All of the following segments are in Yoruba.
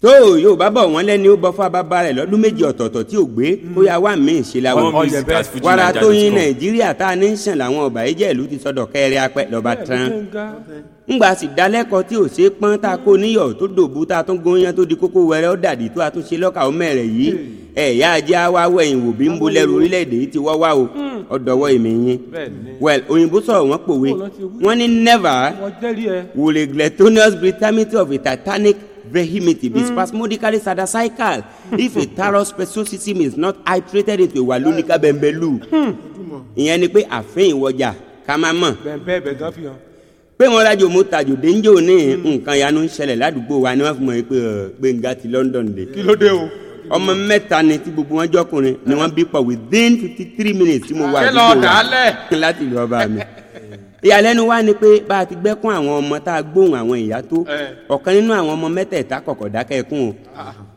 tó yóò bá bọ̀ wọ́n lẹ́ni ó bọ́ fún abábá rẹ̀ lọ́dún méjì ọ̀tọ̀ọ̀tọ̀ tí ò gbé ó yà wá mí ṣe la All wọ̀ music at Fuji wàrà Naija tó yin dot com. nàìjíríà tá a ní ń sàn làwọn ọba ìjẹ́ ìlú ti sọdọ̀ kẹrẹ apẹ́ lọ́ba tán ńgbà sì dálẹ́kọ̀ọ́ tí ò ṣe é pọ́n tá a kó níyọ̀ tó dòbu tá a tún góyán tó di kókó wẹrẹ ó dàdí tó a tún ṣe lọ́kà ó mẹ́rẹ̀ yìí ẹ̀yà ajá wa wẹ̀yìn wò bí ń bo lẹ́rù orílẹ̀-èdè yìí ti wọ́ wá o ọ̀dọ̀wọ́ èmi yín well òyìnbó sọ̀rọ̀ wọ́n pòwe wọ́n ní never wọ́n jẹ́rìí ẹ. will a gluttonous brutality of a titanic vehemity be spasmodically sadicical if a thorough speciosity is not iterated into a walunica bembelu ìyẹn ni pé àfin ìwọjà ká má mọ̀ bẹ́ẹ̀ bẹ́ẹ̀ gan fi hàn. pé wọn rájò mo tàjò dénjò ní nǹkan yanu ń ṣẹlẹ̀ ládùúgbò wa ni wọ́n fi mọ̀ pé ọ̀, gbẹ̀ngà ti london dé kí ló dé o. ọmọ mẹ́ta ni tí gbogbo wọn jọkùnrin ni wọ́n bí pọ̀ within fifty three minutes tí mo wà ṣé lọ àdúgbò wa dálẹ̀. láti ìlú ọba mi ìyàlẹ́nu wa ni pé bá a ti gbẹ́kún àwọn ọmọ tá a gbóhùn àwọn ìyá tó Eh. ọ̀kan nínú àwọn ọmọ mẹ́tẹ̀ẹ̀ta kọ̀kọ̀ dákẹ́ ẹkún o.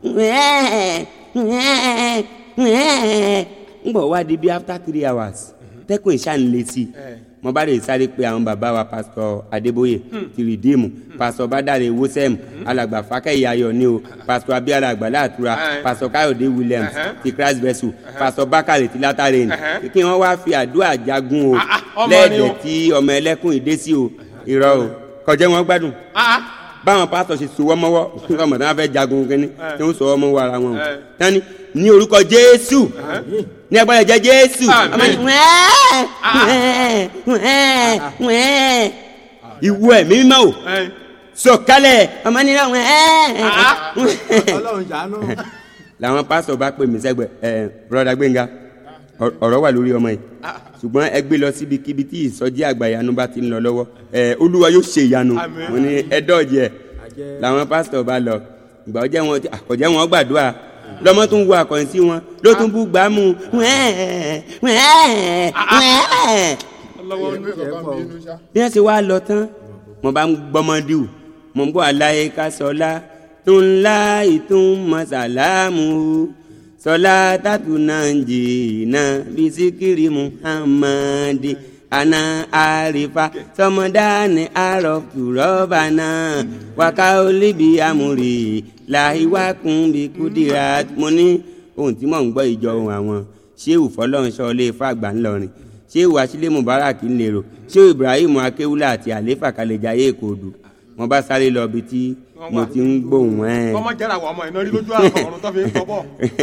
ń bọ̀ wá di bí after three hours tẹ́kùn ìṣàǹlẹ̀ sí i mo bá lè sáré pé àwọn bàbá wa pásítọ̀ adébóyè ti rìdíìmù pásítọ̀ bádàrẹ wosẹ́m alàgbà fákẹ́yì ayọ̀ ni o pásítọ̀ abíyára àgbàlá àtúrà Eh. pásítọ̀ káyọ̀dé williams Uh-huh. ti christ vessel pásítọ̀ bákàrẹ̀ ti látàrẹ̀ Uh-huh. kí wọ́n wá fi àdúrà jagun o Ah, ah, ọmọ ni lẹ́ẹ̀dẹ̀ o. tí ọmọ ẹlẹ́kùn ìdé sí o irọ́ o kọjá wọn gbádùn Ah, báwọn pásítọ̀ ṣe sowọ́ mọ́wọ́ ọmọ tí wọ́n fẹ́ jagun kínní tí wọ́n sowọ́ mọ́wọ́ ara wọn o Eh. tani ní orúkọ jésù ní agbára jẹ jésù Àmín. ọmọ ní wẹ́ẹ́ wẹ́ẹ́ wẹ́ẹ́ wẹ́ẹ́ ìwọ ẹ̀mí mímọ́ o ẹ. sọ̀kalẹ̀ ọmọ ní wẹ́ẹ́ ọlọ́run ṣàánú. làwọn pásítọ̀ bá pè mí sẹ́gbẹ̀ ẹ̀ broda gbẹ̀ngà ọ- ọ̀rọ̀ wà lórí ọmọ yìí ṣùgbọ́n ẹ gbé lọ síbikíbi tí ìsọjí àgbàyanu bá ti ń lọ lọ́wọ́ ẹ olúwa yóò ṣe ìyanu Àmín. mo ní ẹ dọ́ọ̀jì ẹ làwọn pásítọ̀ bá lọ ìgbà ọjọ́ wọn ti- àkọ́jẹ́ wọn gbàdúrà lọ́mọ tún wo àkọ́yìn sí wọn ló tún bú gbàmù wẹ́ẹ̀ wẹ́ẹ̀ wẹ́ẹ̀ ọlọ́wọ́ ní bí wọ́n ṣe wá lọ tán mo bá ń gbọ́mọdéwù mo ń bọ́ aláyé ká sọlá tó ń la ìtún mọ́sálàmù sọlá tàtú náà ń jìnnà bisikiri muhammadi ana arifa sọmọdáni arọfù rọba náà wákà olíbi amúri làhíwákùn bí kúdìrà mo ní ohun tí mò ń gbọ́ ìjọ ohun àwọn ṣéwù fọlọ́runṣọ́ lè fàgbà ńlọrin ṣéwù asílẹ̀ mubarak ńlẹ̀rọ ṣéwù ibrahim akéwúlà àti àléfà kàlẹ́jáyé èkóòdù wọn bá sáré lọ bí tí mo ti ń gbóhùn ẹ̀ kọ́mọ jẹ́ra àwọn ọmọ iná rí lójú àwọn ọ̀run tó fi ń sọ bọ̀.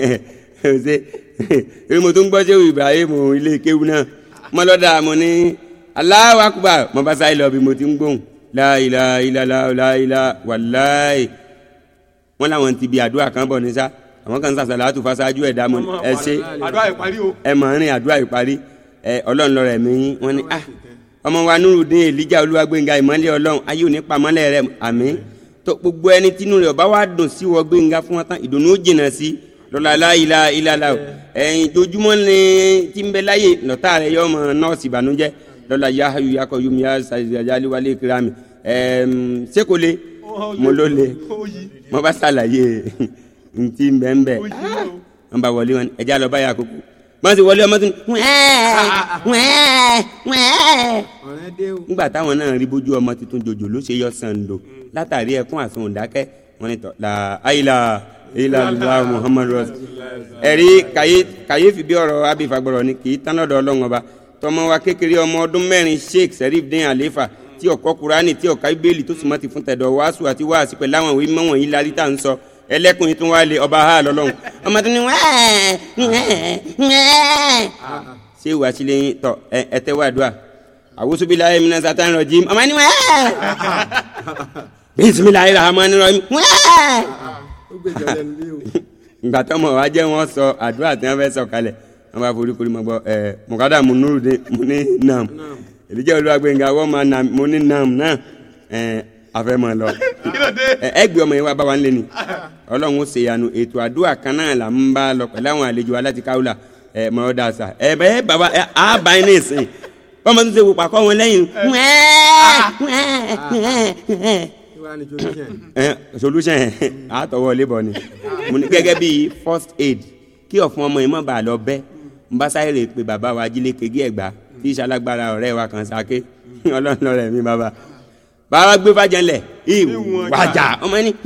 ṣe èmi mo tún gbọ́ ṣéwù ibrahim ilé kéwú náà mo lọ́dà mo ní Allahu akbar mo bá sáré lọ bí mo ti ń gbóhùn láìla ìlàlá láìla wàláì wọn làwọn ti bi àdúrà kan bọ̀ ní sá àwọn kan ń sàṣàlà àtúfà ṣáájú ẹ̀dá mo ní, ẹ ṣe àdúrà ìparí o. ẹ mọ̀ rìn àdúrà ìparí ẹ ọlọ́run lọ́rọ̀ ẹ̀mí yín wọ́n ní ah ọmọ wa nurudin elijah olúwagbénga ìmọ̀lẹ̀ ọlọ́run ayé òní pamọ́lẹ̀ rẹ àmì tó gbogbo ẹni tínú rẹ̀ ọba wa dùn sí wọ gbénga fún wọn tán ìdùnnú ó jìnnà sí lọ́la aláìlá ìlàlá o ẹ̀yìn dojúmọ́ ni tí ń bẹ láyè lọ́tà rẹ̀ yọ ọmọ nọ́ọ̀sì ìbànújẹ́ lọ́la yahayu yakọ̀ yomi yasajali wálé kirami ẹ̀ẹ́m sekole mo ló le ó yí mo bá ṣàlàyé ntí ń bẹ ń bẹ ó yí o. wọn bá wọlé wọn ẹjẹ àlọ báyà kókó wọn sì wọlé ọmọ tó ní wẹ́ẹ́ wẹ́ẹ́ wẹ́ẹ́. ọ̀rẹ́ dé o. nígbà táwọn náà rí bójú ọmọ tuntun jòjò ló ṣe yọ sàǹdò látàrí ẹkún àsun òdákẹ́ wọn ni tọ la ayila ayila lula muhammadu rasul ẹ̀rí kàyé- kàyéfì bí ọ̀rọ̀ abifagbọ̀rọ̀ ni kì í tán lọ́dọ̀ ọlọ́run ọba tọmọ wa kékeré ọmọ ọdún mẹ́rin sheikh serif dín àléfà tí ọ̀kọ́ kurani tí ọ̀ka ibéèlì tó sì mọ́ ti fún tẹ̀dọ̀ wàásù àti wàásù pẹ̀lú àwọn ìwé mọ́wọ̀n yìí lárí tá à ń sọ ẹlẹ́kùnrin tún wá lé ọba ha lọ́lọ́run ọmọ tó ní wẹ́ẹ́ wẹ́ẹ́ wẹ́ẹ́ ṣé ìwà sílẹ̀ yín tọ ẹ ẹ tẹ́ wá dùà àwùsùbílà ẹ̀mí náà sátán rọ̀jìm ọmọ ní wẹ́ẹ́ bísímìlà ìràhámánì rọ̀jìm wẹ́ẹ́ ó gbèjọ lẹ́nu bí o. ìgbà tọmọ wa jẹ́ wọ́n sọ àdúrà tí wọ́n fẹ́ sọ kalẹ̀ wọ́n bá forí korí mọ́ gbọ́ ẹ mọ̀kádà mo núrù dé mo ní nam èdèjẹ́ olúwàgbẹ̀ngà wọ́n máa nam mo ní nam náà ẹ afẹ́ mọ́ lọ kí ló dé. ẹ ẹ gbé ọmọ yẹn wá bá wa ń lé ni ọlọ́run ó ṣèyanu ètò àdúrà kan náà là ń bá lọ pẹ̀lú àwọn àlejò aláti káwùlà ẹ mọ̀ ọ́ dà sà ẹ bẹ́ẹ̀ bàbá ẹ á bá yín ní ìsìn wọ́n máa tún ṣe wò pàkọ́ wọn lẹ́yìn kí wàá ní solution. ẹ solution ẹ àtọwọ́ lébọ̀ ni mo ní gẹ́gẹ́ bí first aid kí ọ̀fun ọmọ yìí mọ̀ bá lọ bẹ́ n bá sáré rè pé bàbá wa jílé kegi ẹ̀gbá tí ìṣalágbára ọ̀rẹ́ wa kan sáké ọlọ́run lọ́rẹ̀ mi bàbá bàbá gbé fàjẹlẹ̀ ìwàjà ọmọ ẹni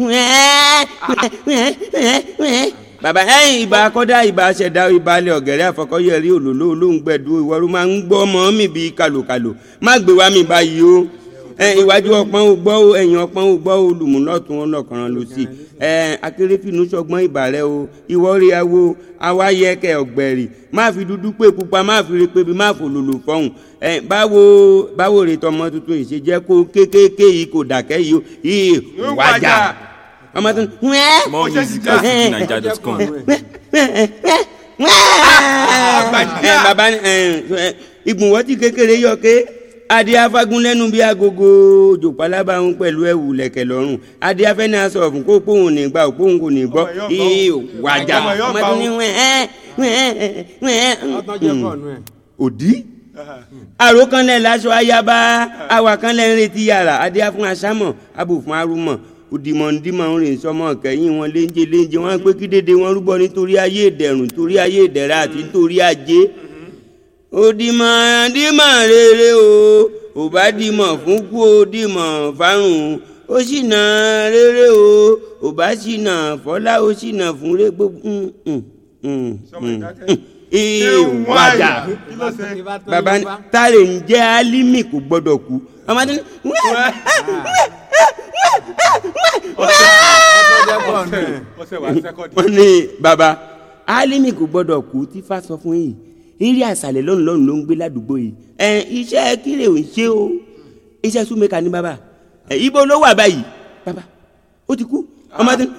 bàbá ẹ̀yìn ìbá kọ́dá ìbá ṣẹ̀dá ìbálẹ̀ ọ̀gẹ̀rẹ̀ àfọkọ́yẹrí òlòló olóńgbẹ̀dú ìwọ́rú máa ń gbọ́ ọmọ mi bíi kàlòkàlò má gbé wá mi báyìí o ẹ iwájú ọpọ́n ò gbọ́ o ẹ̀yìn ọpọ́n ò gbọ́ o lùmúlọ́tún ọlọ́kànrán ló sí ẹ akérèfínú sọgbọ́n ìbàrẹ̀ o ìwọ́rí awo awáyẹkẹ ọ̀gbẹ̀rì má fi dúdú pé pupa má fi repe bí má fòlòlò fọ́hùn ẹ báwo báwo rè tọmọ tuntun yìí ṣe jẹ́ kó kékéké yìí kò dàkẹ́ yìí o yìí wájà ọmọ tuntun More music at fujininja.com. ẹ baba ẹ ẹ ìgbùnwọ́ tí kékeré yọ ké adé afagun lẹ́nu bí agogo òjò pálábà ń pẹ̀lú ẹ̀wù lẹ̀kẹ̀ lọ́rùn adé afẹ́ni aṣọ ọ̀fun kó pòun ní gbà òpóun kò ní gbọ́ Ọmọ yóò ìyí gbọ́. wájà Ọmọ yóò ọmọ gbọ́. tó ní wẹ́ẹ́ wẹ́ẹ́ wẹ́ẹ́ ọtọ́jọ́ kọ̀ nù ẹ̀. òdì àrò kan lẹ̀ láṣọ ayaba àwà kan lẹ̀ ń retí yàrá adé fún aṣámọ̀ abò fún arúmọ̀ òdìmọ̀ndìmọ̀ ń rìn sọmọ kẹ́yìn wọn léńjẹ léńjẹ wọn pé kí dédé wọn rúbọ nítorí ayé ìdẹ̀rùn torí ayé ìdẹ̀ra àti nítorí ajé òdìmọ̀ndìmọ̀ rere o ò bá dìmọ̀ fún kú ó dìmọ̀ fárùn ó sì nà rere o ò bá sì nà fọlá ó sì nà fún rẹ gbogbo Sọmọ ìdákẹ́. ìwádà kí ló ṣe. baba ni tare ń jẹ́ alimi kò gbọ́dọ̀ kú ọmọ tó ní ọtọ́jọ́ kọ̀ nù ẹ̀. ọsẹ wà sẹkọndì. wọ́n ní baba alimi kò gbọ́dọ̀ kú tí fa sọ fún yìí eré àṣàlẹ̀ lọ́nù lọ́nù ló ń gbé ládùúgbò yìí ẹ iṣẹ́ kílè ò ń ṣe o iṣẹ́ súnmẹ́ka ní baba ẹ ibo ló wà báyìí baba ó ti kú ọmọ tó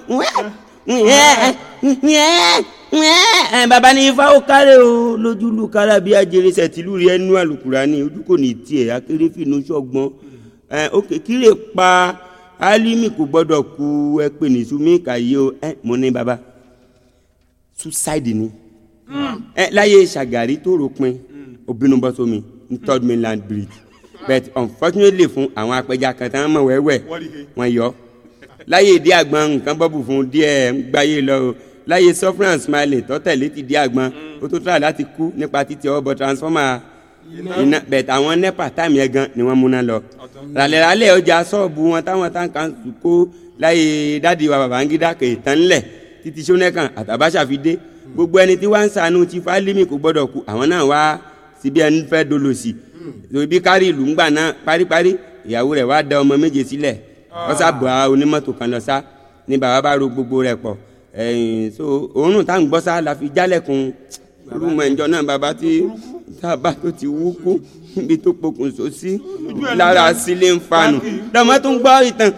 ní ẹ baba ní ifá ó kárẹ̀ o lójúlù kára bí ajere sẹ̀tìlú rí ẹnu àlùkùránì ojú kò ní tiẹ̀ akéré fìnnú sọ́gbọ́n ẹ ókè kílè pa alimi kò gbọ́dọ̀ kú ẹ pè ní súnmẹ́ka yìí o ẹ mo ní baba suicide ni ẹ láyé Ṣàgàrí tó ròpin obìnrin bọ́ sómi ní third mainland bridge but unfortunately fún àwọn apẹja kan tí wọ́n mọ̀ wẹ́wẹ́ Wọ́n rí he. wọ́n yọ láyé ìdí àgbọn nǹkan bọ́bù fún díẹ̀ ń gbáyé lọ o láyé suffering and smiling tọ́tẹ̀lé ti dí àgbọn ó tó try láti kú nípa títí ọwọ́ bọ transformer iná but àwọn nepa táìmù yẹn gan ni wọ́n múná lọ ràlẹ́ràlẹ́ ọjà ṣọ́ọ̀bù wọn táwọn táǹkà ń kó láyé dádì wa Babangida kè tán ńlẹ̀ títí sọ́nẹ́kàn àtàbáṣà fi dé gbogbo ẹni tí wọ́n ń sànú ti fálímì kò gbọ́dọ̀ kú àwọn náà wá síbi ẹni fẹ́ dolo sí i ibi kárí ìlú ńgbà náà paríparí ìyàwó rẹ̀ wá da ọmọ méje sílẹ̀ wọ́n sábà onímọ́tò kan lọ sá ní bàbá bá ro gbogbo rẹ̀ pọ̀ ẹ̀yìn so òórùn tá à ń gbọ́ sá la fi jálẹ̀kùn rúmọ̀ ẹ̀jọ́ náà bàbá tí tábà tó ti wú kú níbi tó pokùnso sí lára sílé ń fanu lọ́mọ tó ń gbọ́ ìtàn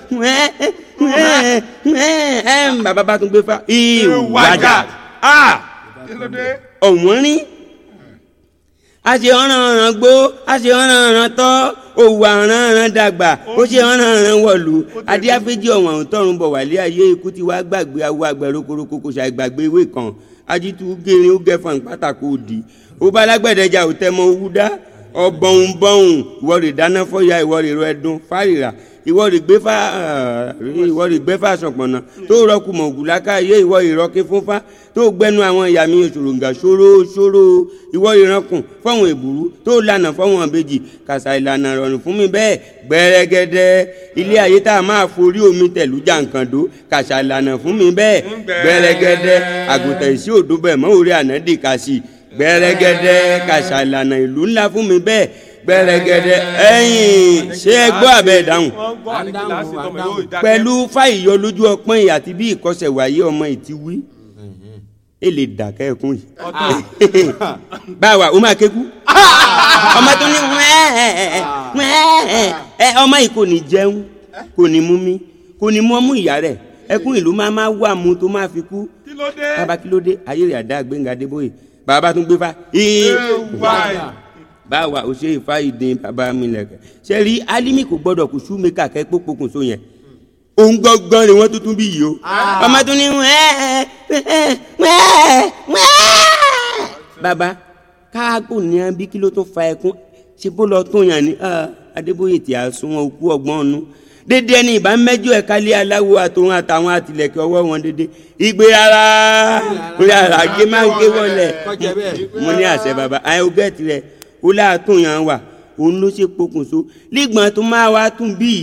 bàbá bá tún gbé fa ìwájà kí ló dé. ọ̀wọ́n rí a ṣe ọ̀ràn ọ̀ràn gbó a ṣe ọ̀ràn ọ̀ràn tọ́ òwò àràn ọ̀ràn dàgbà ó ṣe ọ̀ràn ọ̀ràn wọ̀lú adíáfẹ́jì ọ̀wọ̀n àwọn tọrùn bọ̀ wálé ayé ikú tí wàá gbàgbé awo àgbẹ̀ rokoroko kò ṣàìgbàgbé ìwé kan ajitu gẹ̀rin ó gẹ̀fọ̀n pátákó òdì ó bá alágbẹ̀dẹ̀jà ò tẹ́ mọ owó dá ọ̀bọ̀n bọ̀hùn ìwọ rè dáná fọ́yà ìwọ rè rọ ẹdun fárìrà ìwọ rè gbé fá ìwọ rè gbé fá sọ̀pọ̀nà tó rọ́ọ̀kù mọ̀ ògùlákà yé ìwọ ìrọ́kí fúnfá tó gbẹnu àwọn ìyá mi òṣòròǹgà ṣòro ṣòro ìwọ ìrankùn fọ́wọn èbúrú tó lànà fọ́wọn ìbejì kàṣà ìlànà rọrùn fún mi bẹ́ẹ̀ gbẹrẹgẹdẹ ilé ayé tá a máa forí omi tẹ̀lú jàǹkàndó kàṣà ìlànà fún mi bẹ́ẹ̀ gbẹrẹgẹdẹ àgùntàn ìsí òdó bẹ̀ mọ́ orí ànádì kàṣì gbẹrẹgẹdẹ kàṣà ìlànà ìlú ńlá fún mi bẹ́ẹ̀ gbẹrẹgẹdẹ ẹ̀yìn ṣé ẹ gbọ́ àbẹ ìdáhùn wọ́n gbọ́ àní kíláàsì tọmọ yóò dákẹ́. pẹ̀lú fáìyọ lójú ọpọ́n yìí àti bí ìkọsẹ̀ wáyé ọmọ ìtí wí ẹ lè dàkẹ́ ẹkún yìí báwa ó máa kéku ọmọ tó ní wẹ́ẹ́ ẹ ọmọ yìí kò ní jẹun kò ní mú mi kò ní mú ọmú ìyá rẹ̀ ẹkún ìlú máa máa wà mú tó máa fi kú kí ló dé. bàbá kí ló dé ayé rẹ̀ àdá gbẹ̀ngà débóyè bàbá tún gbé fa ee wáì. báwa ò ṣe ìfá ìdín bàbá mi lẹ̀kẹ̀ ṣe rí alimi kò gbọ́dọ̀ kó sú mi kàkẹ́ pópókùn so yẹn òun gbọ́ngbọ́n ni wọ́n tuntun bí yìí o ọmọ tún ní wẹ́ẹ́ wẹ́ẹ́ wẹ́ẹ́ bàbá káàgò ní a bí kí ló tó fa ẹkún ṣe bó lọ tó yàn ní ah, adébóyè tí a sún wọn òkú ọgbọ́n ọ̀nù dédé ẹni ìbá mẹ́jọ ẹ̀ka lé aláwo àtòun àtàwọn àtìlẹ̀kẹ̀ ọwọ́ wọn dédé ìgbé ara orí ara gé máa ń gé wọlé kọjá bẹ́ẹ̀. mo ní àṣẹ bàbá àyè ogẹ́tì rẹ ó láàtún yàn wà òun ló ṣe pokùnso lígbọ̀n tó máa wá tún bí yìí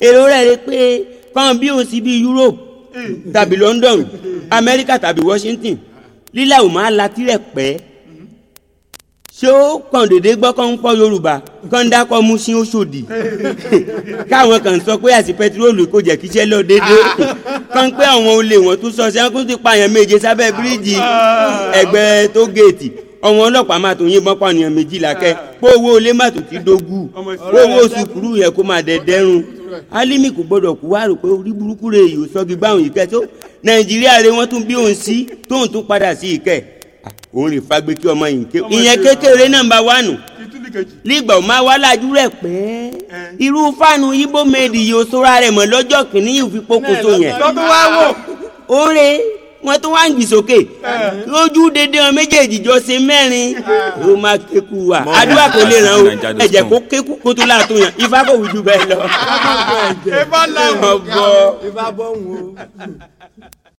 èrò rẹ̀ rí pé kàn bí òun sí bí Europe tàbí London Amẹ́ríkà tàbí Washington lílà ò máa la tirẹ̀ pẹ́ ṣé ó kàn déédéé gbọ́ kàn ń pọ̀ Yorùbá kàn ń dákọ̀ mú sí Òṣòdì káwọn kan sọ pé àti pẹtiróòlù kò jẹ́ kíṣẹ́ lọ déédéé kàn pé àwọn olè wọn tún sọ sẹ́kún ti pààyàn méje sábẹ́ bíríìjì ẹgbẹ́ tó géètì ọmọ ọlọ́pàá máa tó yìnbọn pààyàn méjìlá kẹ́ pé owó olè má tó ti dógú pé owó sùkúrú yẹ kó máa dẹ̀dẹ́rùn Álímì kò gbọdọ̀ kú wá rò pé orí burúkú rẹ̀ yìí ò sọ́gi gbáhùn yìí kẹ́ tó Nàìjíríà rẹ̀ wọ́n tún bí òun sí tóun tún padà sí ìkẹ́ òun rè fagbé kí ọmọ yìí ké ìyẹn kékeré náà ń bá wà nù ìtúlì kejì. lígbà ó máa wá lájú rẹ̀ pẹ́ irú fáànù ibo méèdì yìí ó sóra rẹ̀ mọ́ lọ́jọ́ kìíní yìí fi pokùnso yẹn lọ́tún wá wò. oore wọn tún wá ń gbì sókè lójú dédé wọn méjèèjì jọ ṣe mẹ́rin ó máa kéku wa àdúrà kò lè ràn ó ẹ̀jẹ̀ kó kéku kó tó láàtó yàn ifá kò wí ju bẹ́ẹ̀ lọ. ẹ bá lọ. ọ̀bọ. ìbá bọ̀ ń wo.